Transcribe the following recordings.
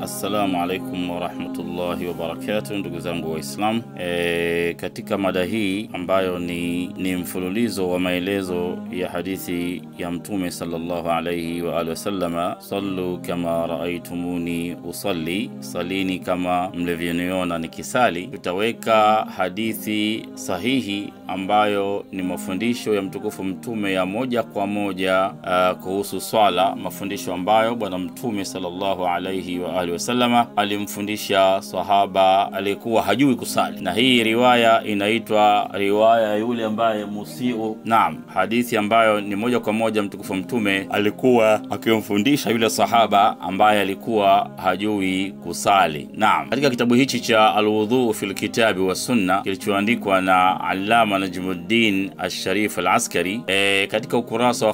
Assalamu alaikum warahmatullahi wabarakatuh, ndugu zangu Waislamu. E, katika mada hii ambayo ni, ni mfululizo wa maelezo ya hadithi ya Mtume sallallahu alaihi wa alihi wasallama, sallu kama raaitumuni usalli, salini kama mlivyoniona nikisali. Tutaweka hadithi sahihi ambayo ni mafundisho ya mtukufu Mtume ya moja kwa moja uh, kuhusu swala, mafundisho ambayo Bwana Mtume sallallahu alaihi wa alihi wasallama alimfundisha sahaba aliyekuwa hajui kusali, na hii riwaya inaitwa riwaya ya yule ambaye musiu. Naam, hadithi ambayo ni moja kwa moja mtukufu Mtume alikuwa akimfundisha yule sahaba ambaye alikuwa hajui kusali. Naam, katika kitabu hichi cha Alwudhu fi lkitabi wa Sunna kilichoandikwa na Allama Najmuddin Alsharif Alaskari, e, katika ukurasa wa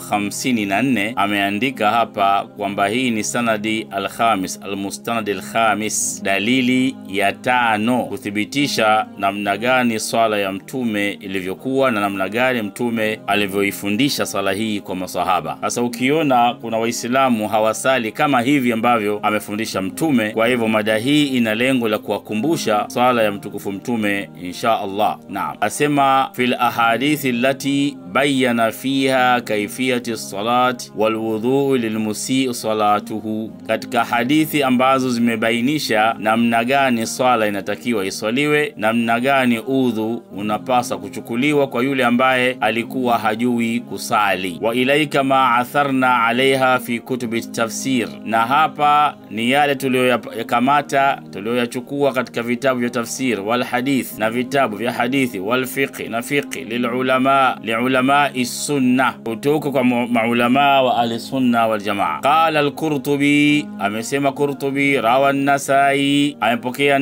54 ameandika hapa kwamba hii ni sanadi alkhamis almustanadi alkhamis, dalili ya tano kuthibitisha namna gani swala ya mtume ilivyokuwa na namna gani mtume alivyoifundisha swala hii kwa masahaba. Sasa ukiona kuna Waislamu hawasali kama hivi ambavyo amefundisha mtume, kwa hivyo mada hii ina lengo la kuwakumbusha swala ya mtukufu mtume insha Allah. Naam, asema fil ahadithi allati bayana fiha kaifiyati salat walwudhu lilmusii salatuhu, katika hadithi ambazo zimebainisha namna gani swala inatakiwa iswaliwe, namna gani udhu unapasa kuchukuliwa kwa yule ambaye alikuwa hajui kusali. Wa ilaika ma atharna alaiha fi kutubi tafsir, na hapa ni yale tuliyoyakamata tuliyoyachukua katika vitabu vya tafsir wal hadith na vitabu vya hadithi wal fiqh na fiqh lilulama liulamai sunna, kutoka kwa maulamaa wa ahli sunna wal jamaa. Qala al-Qurtubi, amesema Qurtubi, rawa an-Nasai, amepokea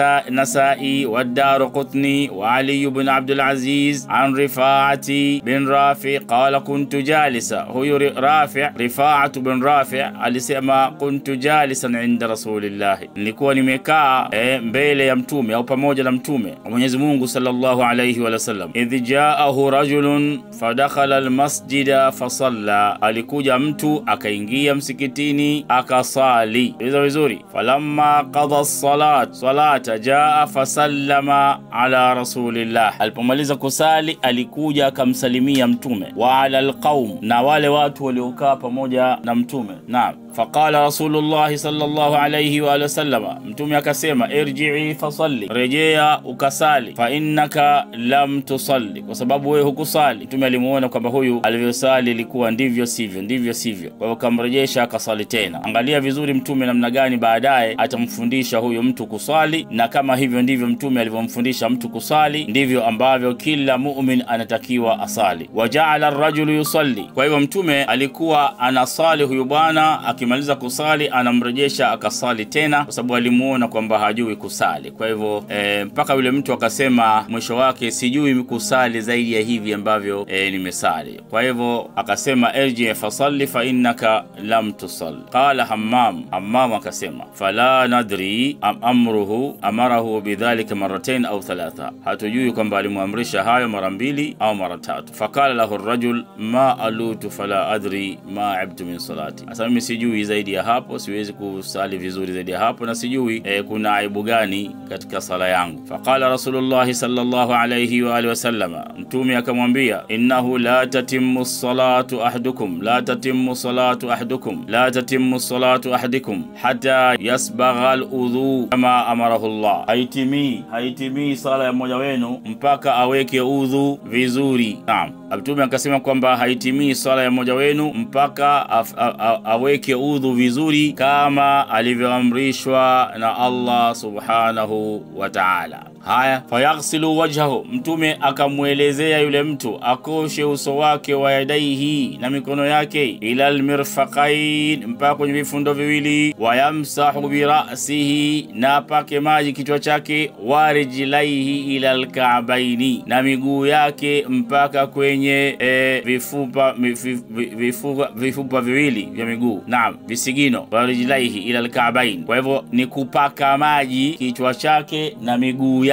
Nasai wa Daraqutni wa Ali ibn Abdul Aziz an Rifaati bin Rafi qala kuntu jalisa. Huyu Rafi, Rifaatu bin Rafi alisema kuntu jalisan inda Rasulillah, nilikuwa nimekaa eh, mbele ya mtume au pamoja na mtume wa Mwenyezi Mungu sallallahu alayhi wa sallam. Idh jaahu rajulun fadakhala almasjida fasalla, alikuja mtu akaingia msikitini akasali. Iza vizuri, falamma qada salat salata jaa fasallama ala rasulillah, alipomaliza kusali alikuja akamsalimia mtume wa ala alqaum, na wale watu waliokaa pamoja na mtume. Naam, faqala rasulullahi sallallahu alayhi wa alihi wasallama, mtume akasema irji'i fasalli, rejea ukasali, fa innaka lam tusalli, kwa sababu wewe hukusali. Mtume alimuona kwamba huyu alivyosali ilikuwa ndivyo sivyo, ndivyo sivyo, kwa hiyo kamrejesha akasali tena. Angalia vizuri mtume namna gani baadaye atamfundisha huyu mtu kusali, na kama hivyo ndivyo mtume alivyomfundisha mtu kusali, ndivyo ambavyo kila mumin anatakiwa asali. Wajaala rajulu yusalli, kwa hivyo mtume alikuwa anasali huyu bwana, akimaliza kusali anamrejesha akasali tena, kwa sababu alimuona kwamba hajui kusali. Kwa hivyo e, mpaka yule mtu akasema mwisho wake, sijui kusali zaidi ya hivi ambavyo e, nimesali. Kwa hivyo akasema irji fasalli fa innaka lam tusalli. Qala Hammam, Hammam akasema fala nadri am amruhu amarahu bidhalika marratain au thalatha, hatujui kwamba alimwamrisha hayo mara mbili au mara tatu. Fakala lahu rajul ma alutu fala adri ma ibtu min salati, asa mimi sijui zaidi ya hapo, siwezi kusali vizuri zaidi ya hapo na sijui e, kuna aibu gani katika sala yangu. Faqala Rasulullahi sallallahu alayhi wa alihi wasallama, mtume akamwambia innahu la tatimmu salatu ahadukum la tatimmu salatu ahadukum la tatimmu salatu ahadikum hata yasbagha aludhu kama amarahu Allah, haitimii haitimii sala ya mmoja wenu mpaka aweke udhu vizuri. Naam, mtume akasema kwamba haitimii sala ya mmoja wenu mpaka af, a, a, aweke udhu vizuri kama alivyoamrishwa na Allah subhanahu wa ta'ala. Haya, fayaghsilu wajhahu, mtume akamwelezea yule mtu akoshe uso wake wa yadaihi, na mikono yake, ila almirfaqain, mpaka kwenye vifundo viwili, wayamsahu birasihi, na apake maji kichwa chake, warijlaihi ila alkaabaini, na miguu yake mpaka kwenye e, vifupa, vifupa, vifupa viwili vya miguu, naam, visigino, warijlaihi ila alkaabain. Kwa hivyo ni kupaka maji kichwa chake na miguu yake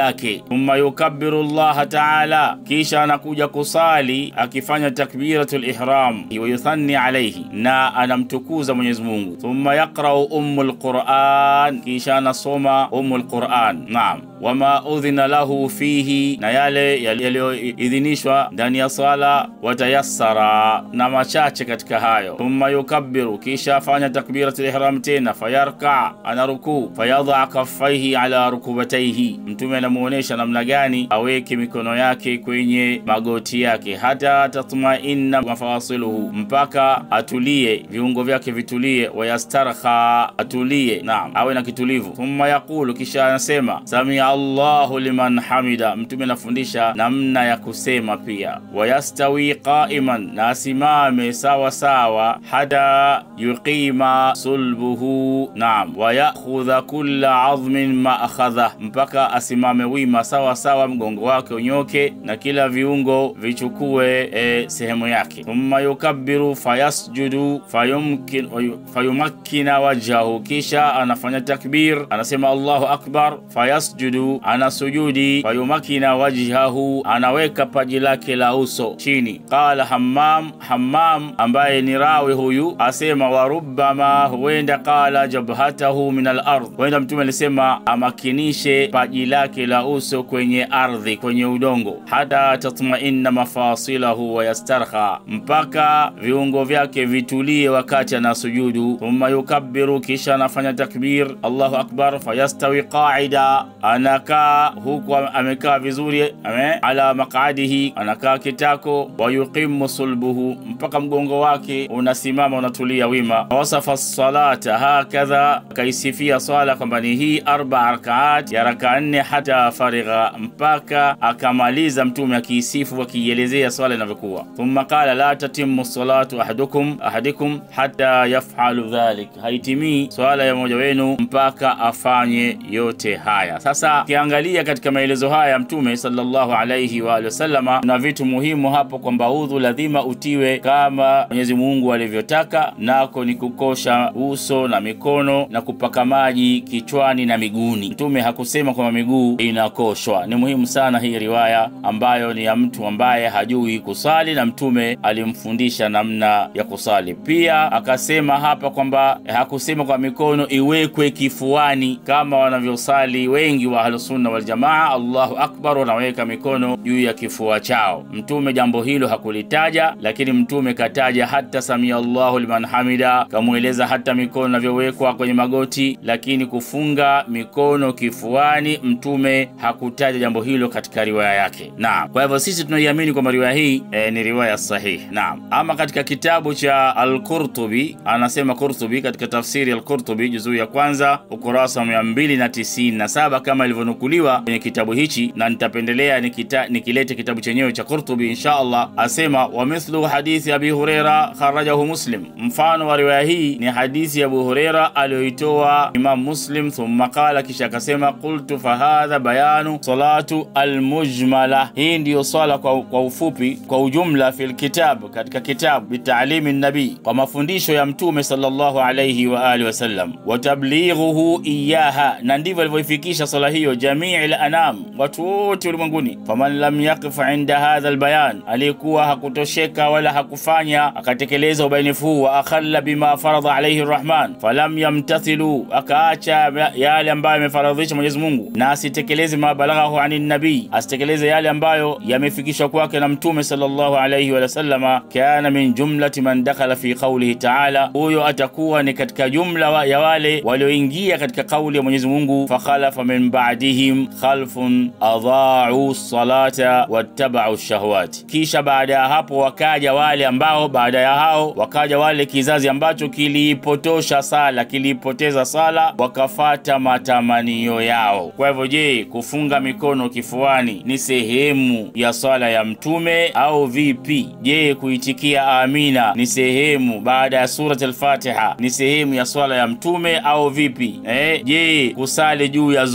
yake. Thumma yukabbiru llaha taala, kisha anakuja kusali akifanya takbiratul ihram wa yuthanni alayhi, na anamtukuza Mwenyezi Mungu. Thumma yaqrau ummul Quran, kisha anasoma ummul Quran. Naam, wama udhina lahu fihi, na yale yaliyoidhinishwa ndani ya sala, watayassara, na machache katika hayo. Thumma yukabbiru, kisha afanya takbiratul ihram tena, fayarka, anarukuu, fayadha kaffaihi ala rukubataihi, Mtume anamuonesha namna gani aweke mikono yake kwenye magoti yake, hata tatmainna mafasiluhu, mpaka atulie, viungo vyake vitulie, wayastarha, atulie, naam, awe na kitulivu. Thumma yaqulu, kisha anasema samia Allahu liman hamida. Mtume anafundisha namna ya kusema pia, wayastawi qaiman, na asimame sawa sawa, hata yuqima sulbuhu, naam, wayakhudha kulla adhmin ma akhadha, mpaka asimame wima sawa sawa, mgongo wake unyoke na kila viungo vichukue e, sehemu yake. Thumma yukabbiru fayasjudu fayumkin fayumakkina wajhahu, kisha anafanya takbir, anasema Allahu akbar, fayasjudu, anasujudi, fayumakkina wajhahu, anaweka paji lake la uso chini. Qala Hammam, Hammam ambaye ni rawi huyu asema, wa rubbama, huenda qala jabhatahu min al-ardh, huenda Mtume alisema amakinishe paji lake la uso kwenye ardhi, kwenye udongo, hata tatmainna mafasilahu wa yastarha, mpaka viungo vyake vitulie wakati anasujudu. Thumma yukabbiru, kisha anafanya takbir, Allahu akbar, fayastawi qaida, anakaa huku amekaa vizuri, ame ala maqadihi, anakaa kitako, wa yuqimu sulbuhu, mpaka mgongo wake unasimama unatulia wima. Wasafa salata hakadha, akaisifia swala kwamba ni hii arba rakaat ya raka nne, hata farigha, mpaka akamaliza. Mtume akiisifu akiielezea swala inavyokuwa. Thumma qala la tatimu salatu ahadukum ahadikum hata yafalu dhalik, haitimii swala ya mmoja wenu mpaka afanye yote haya. Sasa ukiangalia katika maelezo haya ya Mtume sallallahu alayhi wa alihi wasallama, na vitu muhimu hapo kwamba udhu lazima utiwe kama Mwenyezi Mungu alivyotaka, nako ni kukosha uso na mikono na kupaka maji kichwani na miguuni. Mtume hakusema kwamba miguu inakoshwa. Ni muhimu sana hii riwaya ambayo ni ya mtu ambaye hajui kusali na Mtume alimfundisha namna ya kusali. Pia akasema hapa kwamba hakusema kwa mikono iwekwe kifuani kama wanavyosali wengi wa Ahlusunna Waljamaa. Allahu akbar, wanaweka mikono juu ya kifua chao. Mtume jambo hilo hakulitaja, lakini Mtume kataja hata samia Allahu liman hamida, kamweleza hata mikono inavyowekwa kwenye magoti, lakini kufunga mikono kifuani Mtume hakutaja jambo hilo katika riwaya yake. Naam, kwa hivyo sisi tunaiamini kwamba riwaya hii e, ni riwaya sahihi. Naam, ama katika kitabu cha Al-Qurtubi anasema Qurtubi katika tafsiri Al-Qurtubi juzuu ya kwanza ukurasa wa mia mbili na tisini na saba kama ilivyonukuliwa kwenye kitabu hichi, na nitapendelea nikita, nikilete kitabu chenyewe cha Qurtubi insha Allah. Asema wa mithlu hadithi Abi Huraira kharajahu Muslim, mfano wa riwaya hii ni hadithi ya Abu Huraira aliyoitoa Imam Muslim. Thumma qala, kisha akasema qultu fahadha bayanu salatu almujmala, hii ndiyo swala kwa, kwa ufupi kwa ujumla fil kitab, katika kitabu bitalimi nabii, kwa mafundisho ya Mtume sallallahu alayhi wa alihi wasallam, wa tablighuhu iyaha, na ndivyo alivyoifikisha swala hiyo jamii al-anam, watu wote ulimwenguni. Faman lam yaqif inda hadha albayan, aliyekuwa hakutosheka wala hakufanya akatekeleza ubainifu huu, wa akhalla bima faradha alayhi arrahman falam yamtathilu, akaacha yale ambayo yamefaradhisha Mwenyezi Mungu na asitekeleze mabalaghahu ani nabii, asitekeleze yale ambayo yamefikishwa kwake na Mtume sallallahu alayhi wa sallama, kana min jumlati man dakhala fi qawlihi ta'ala, huyo atakuwa ni katika jumla wa ya wale walioingia katika kauli ya Mwenyezi Mungu, fakhalafa min ba'dihim khalfun adha'u salata wattaba'u shahawati, kisha baada ya hapo wakaja wale ambao baada ya hao wakaja wale kizazi ambacho kiliipotosha sala, kiliipoteza sala, wakafata matamanio yao. Kwa hivyo, je, kufunga mikono kifuani ni sehemu ya swala ya Mtume au vipi? Je, kuitikia amina ni sehemu baada ya surat al-Fatiha ni sehemu ya swala ya Mtume au vipi? Eh, je, kusali juu ya zulia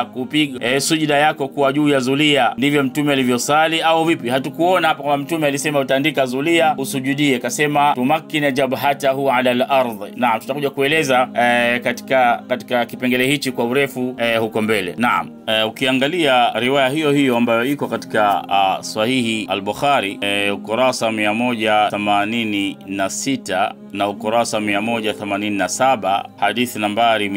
kupiga e, sujida yako kuwa juu ya zulia ndivyo mtume alivyosali au vipi hatukuona hapa kwamba mtume alisema utaandika zulia usujudie kasema tumakkina jabhatahu ala lardhi naam tutakuja kueleza e, katika katika kipengele hichi kwa urefu e, huko mbele naam e, ukiangalia riwaya hiyo hiyo ambayo iko katika uh, sahihi al-bukhari e, ukurasa 186 na ukurasa 187 hadithi nambari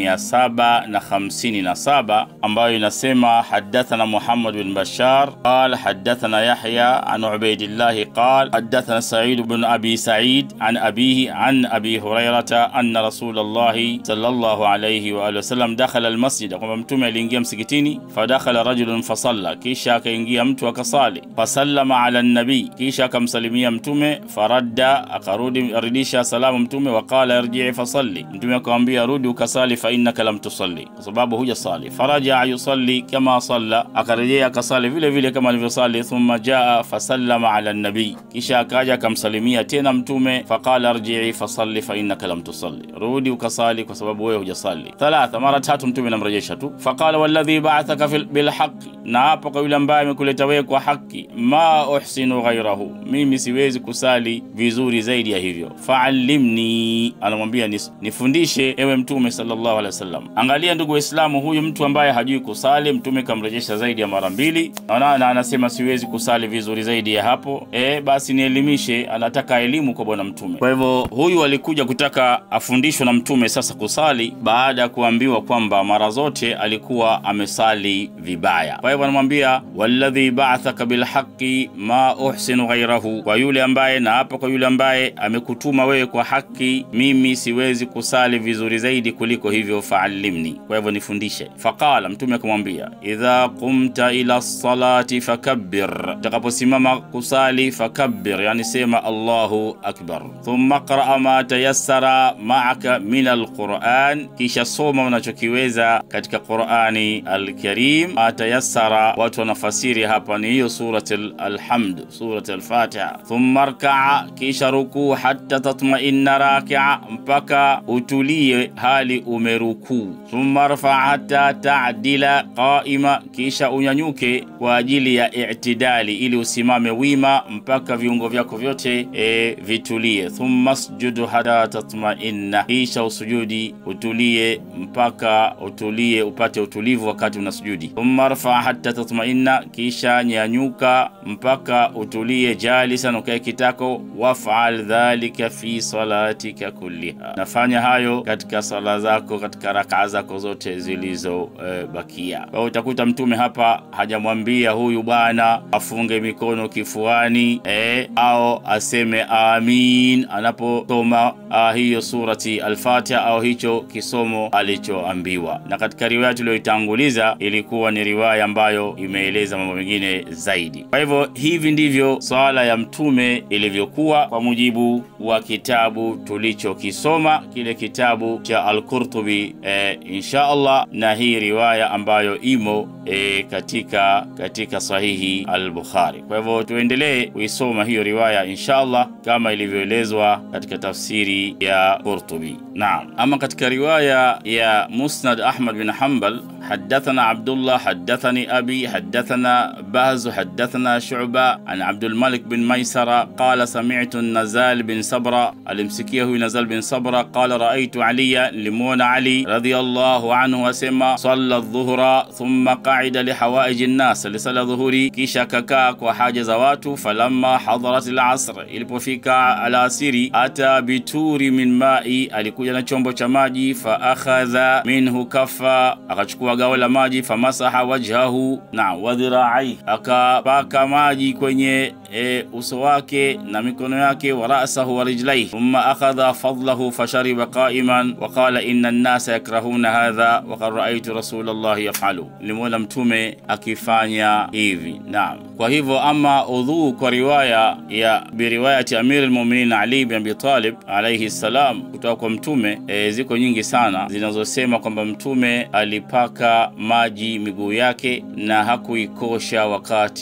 757 ambayo inasema hadathana Muhammad bin Bashar qal hadathana Yahya an Ubaidillah qal hadathana Sa'id bin Abi Sa'id an abihi an Abi Hurairata anna Rasulullah sallallahu alayhi wa alihi wasallam dakhala almasjid, kwamba mtume aliingia msikitini. Fadakhala rajulun fasalla, kisha akaingia mtu akasali. Fasallama ala nabii, kisha akamsalimia mtume. Faradda, akarudi arudisha salamu mtume. Waqala irjii fasalli, mtume akamwambia rudi ukasali, fa innaka lam tusalli, kwa sababu hujasali. Farajaa yusalli kama salla, akarejea akasali vile vile kama alivyosali. Thumma jaa fasallama ala nabii, kisha akaja akamsalimia tena mtume. Faqala irjii fasalli fa innaka lam tusalli, rudi ukasali kwa sababu wewe hujasali. Thalatha, mara tatu mtume anamrejesha tu. Faqala walladhi ba'athaka bilhaqi, na hapo kwa yule ambaye amekuleta wewe kwa haki. Ma uhsinu ghairahu, mimi siwezi kusali vizuri zaidi ya hivyo. Faallimni, anamwambia nis, nifundishe ewe mtume sallallahu alaihi wasallam. Angalia ndugu Waislamu, huyu mtu ambaye hajui kusali mtume kamrejesha zaidi ya mara mbili, na anasema siwezi kusali vizuri zaidi ya hapo. E, basi nielimishe. Anataka elimu kwa bwana mtume. Kwa hivyo huyu alikuja kutaka afundishwe na mtume sasa kusali baada ya kuambiwa kwamba mara zote alikuwa amesali vibaya. Kwa hivyo anamwambia walladhi ba'athaka bilhaqi ma uhsinu ghairahu, kwa yule ambaye na hapa kwa yule ambaye amekutuma wewe kwa haki, mimi siwezi kusali vizuri zaidi kuliko hivyo, faallimni, kwa hivyo nifundishe. Faqala, mtume akamwambia idha qumta ila salati fakabbir, utakaposimama kusali fakabbir, yani sema Allahu akbar, thumma qra ma tayassara ma'aka min alquran, kisha soma unachokiweza katika Qurani alkarim. Atayassara, watu wanafasiri hapa ni hiyo surat Alhamd, surat Alfatiha. Thumma rkaa, kisha rukuu, hatta tatmainna rakia, mpaka utulie hali umerukuu. Thumma rfa hatta taadila qaima, kisha unyanyuke kwa ajili ya i'tidali, ili usimame wima mpaka viungo vyako vyote e, vitulie. Thumma sjudu hatta tatmainna, kisha usujudi utulie mpaka utulie upate utulivu wakati unasujudi. Thumma rfa hatta tatmainna, kisha nyanyuka mpaka utulie jalisan, ukae kitako. Wafal dhalika fi salatika kulliha, nafanya hayo katika sala zako, katika rakaa zako zote zilizobakia. E, kwa hiyo utakuta mtume hapa hajamwambia huyu bwana afunge mikono kifuani e, au aseme amin anaposoma hiyo surati Alfatiha au hicho kisomo alichoambiwa. Na katika riwaya tuliyoitanguliza ilikuwa ni riwaya ambayo imeeleza mambo mengine zaidi. Kwa hivyo hivi ndivyo swala ya mtume ilivyokuwa kwa mujibu wa kitabu tulichokisoma, kile kitabu cha Al-Qurtubi e, insha Allah, na hii riwaya ambayo imo e, katika katika sahihi Al-Bukhari. Kwa hivyo tuendelee kuisoma hiyo riwaya insha Allah kama ilivyoelezwa katika tafsiri ya Qurtubi. Naam, ama katika riwaya ya Musnad Ahmad bin Hanbal حدثنا عبد الله حدثني أبي حدثنا باز حدثنا شعبة عن عبد الملك بن ميسرة قال سمعت النزال بن صبرة المسكيه نزال بن صبرة قال رأيت علي لمون علي رضي الله عنه وسمى صلى الظهر ثم قعد لحوائج الناس لصلى ظهري كيشا كاكاك وحاجة زواته فلما حضرت العصر ilipofika alasiri ata bituri min mai alikuja na chombo cha maji fa akhadha minhu kafa akachukua gao la maji famasaha wajhahu na wadhiraai akapaka maji kwenye e, uso wake na mikono yake wa rasahu wa rijlaihi thumma akhadha fadlahu fashariba qaiman wa qala inna nnasa yakrahuna hadha wa qad raaitu rasulallahi yafalu limuona mtume akifanya hivi naam kwa hivyo ama udhuu kwa riwaya ya biriwayati amiri lmuminin ali bin abi talib alaihi ssalam kutoka kwa mtume e, ziko nyingi sana zinazosema kwamba mtume alipaka maji miguu yake na hakuikosha wakati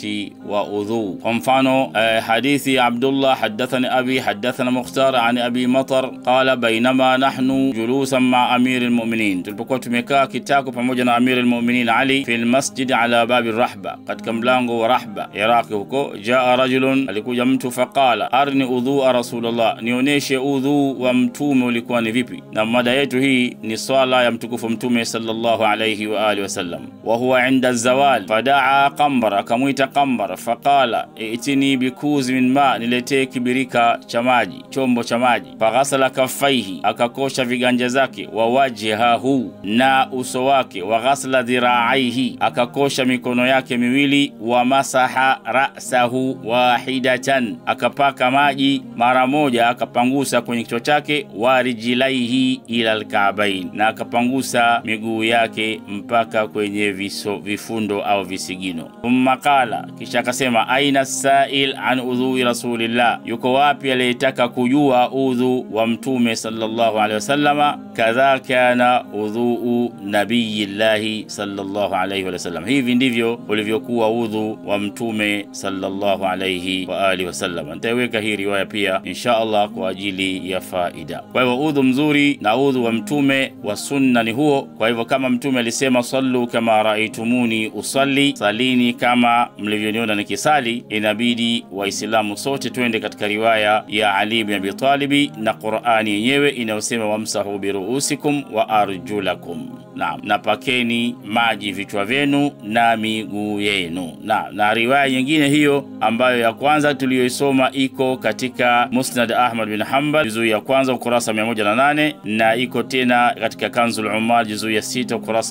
wa udhu. Kwa mfano eh, hadithi ya Abdullah hadathani abi hadathana Mukhtar an abi Matar qala bainama nahnu julusan ma amiri lmuminin, tulipokuwa tumekaa kitako pamoja na amiri lmuminin Ali fi lmasjidi ala babi Rahba, katika mlango wa Rahba Iraqi huko. Jaa rajulun, alikuja mtu faqala arni udhua Rasulullah, nionyeshe udhu wa mtume ulikuwa ni vipi. Na mada yetu hii ni swala ya mtukufu mtume sallallahu alayhi wa alihi wasallam. Wa huwa inda zawal fadaa Qambar, akamwita Qambar faqala itini bikuzi min ma, niletee kibirika cha maji, chombo cha maji. Faghasala kaffaihi, akakosha viganja zake, wa wajhahu, na uso wake, wa ghasala dhiraaihi, akakosha mikono yake miwili, wa masaha rasahu wahidatan, akapaka maji mara moja, akapangusa kwenye kichwa chake, wa rijlaihi ila alkaabain, na akapangusa miguu yake mpaka kwenye viso, vifundo au visigino. Thumma qala, kisha akasema aina sail an udhui rasulillah, yuko wapi aliyetaka kujua udhu wa mtume sallallahu alaihi wasallama? Kadha kana udhuu nabiyillahi sallallahu alaihi wasallam, hivi ndivyo ulivyokuwa udhu wa mtume sallallahu alaihi wa alihi wasallam. Nitaiweka hii riwaya pia insha Allah kwa ajili ya faida. Kwa hivyo udhu mzuri na udhu wa mtume wa sunna ni huo. Kwa hivyo kama mtume alisema sallu kama raaitumuni usalli, salini kama mlivyoniona nikisali, inabidi Waislamu sote twende katika riwaya ya Ali bin Abi Talibi na Qur'ani yenyewe inayosema wamsahu biruusikum wa arjulakum, naam, na pakeni maji vichwa vyenu na miguu yenu. Na, na riwaya nyingine hiyo ambayo ya kwanza tuliyoisoma iko katika Musnad Ahmad bin Hanbal juzuu ya kwanza ukurasa 108 na iko tena katika Kanzul Ummal juzuu ya sita ukurasa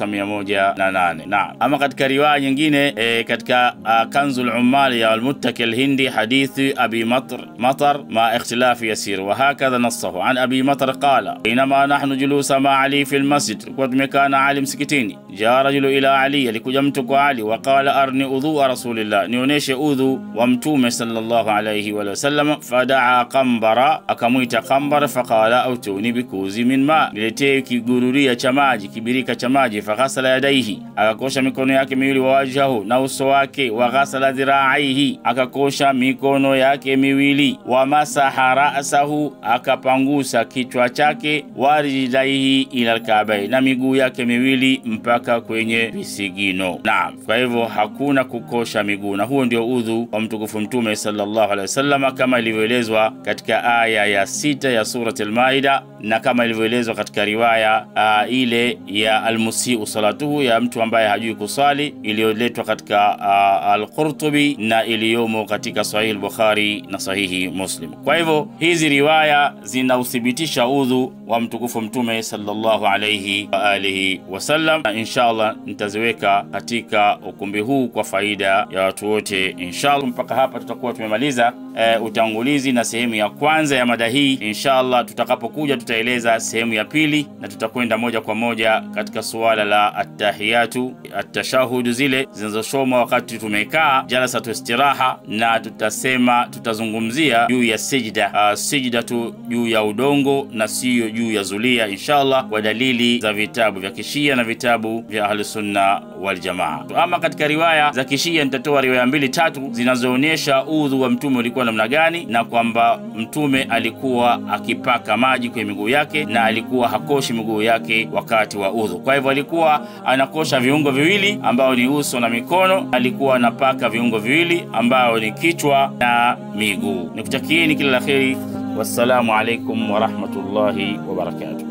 108. Na ama katika riwaya nyingine e, katika uh, Kanzul Ummal ya Almuttaki Alhindi hadithi Abi Matar Matar ma ikhtilafi yasir wa hakadha nassahu an Abi Matar qala inama nahnu julusa ma Ali fi almasjid, tulikuwa tumekaa na Ali msikitini. Jaa rajulu ila Ali, alikuja mtu kwa Ali wa qala arni udhu rasulillah, nionyeshe udhu wa mtume sallallahu alayhi wa sallam. Fadaa Qambara, akamwita Qambar faqala autuni bikuzi min ma, niletee kigururia cha maji, kibirika cha maji. Faghasala yadaihi, akakosha mikono yake miwili, wa wajhahu, na uso wake. Wa ghasala dhiraaihi, akakosha mikono yake miwili. Wa masaha rasahu, akapangusa kichwa chake. Wa rijlaihi ila alkaabai, na miguu yake miwili mpaka kwenye visigino. Naam, kwa hivyo hakuna kukosha miguu, na huo ndio udhu wa mtukufu mtume sallallahu alaihi wasallam kama ilivyoelezwa katika aya ya sita ya surat al-Maida na kama ilivyoelezwa katika riwaya uh, ile ya almusiu salatuhu ya mtu ambaye hajui kusali iliyoletwa katika uh, al-Qurtubi na iliyomo katika sahihi al-Bukhari na sahihi Muslim. Kwa hivyo hizi riwaya zinauthibitisha udhu wa mtukufu mtume sallallahu alayhi wa alihi wasallam, na inshallah nitaziweka katika ukumbi huu kwa faida ya watu wote inshallah. Mpaka hapa tutakuwa tumemaliza uh, utangulizi na sehemu ya kwanza ya mada hii. Inshallah tutakapokuja tutaeleza sehemu ya pili na tutakwenda moja kwa moja katika suala la attahiyatu atashahudu, zile zinazosomwa wakati tumekaa jalasatu istiraha, na tutasema tutazungumzia juu ya sijda uh, sijda tu juu ya udongo na siyo juu ya zulia inshallah, kwa dalili za vitabu vya kishia na vitabu vya ahlusunna waljamaa. Ama katika riwaya za kishia nitatoa riwaya mbili tatu zinazoonyesha udhu wa mtume ulikuwa namna gani, na kwamba mtume alikuwa akipaka maji kwenye miguu yake na alikuwa hakoshi miguu yake wakati wa udhu. Kwa hivyo alikuwa anakosha viungo viwili ambao ni uso na mikono, alikuwa anapaka viungo viwili ambao ni kichwa na miguu. Nikutakieni kila la kheri. Wassalamu alaikum warahmatullahi wabarakatuh.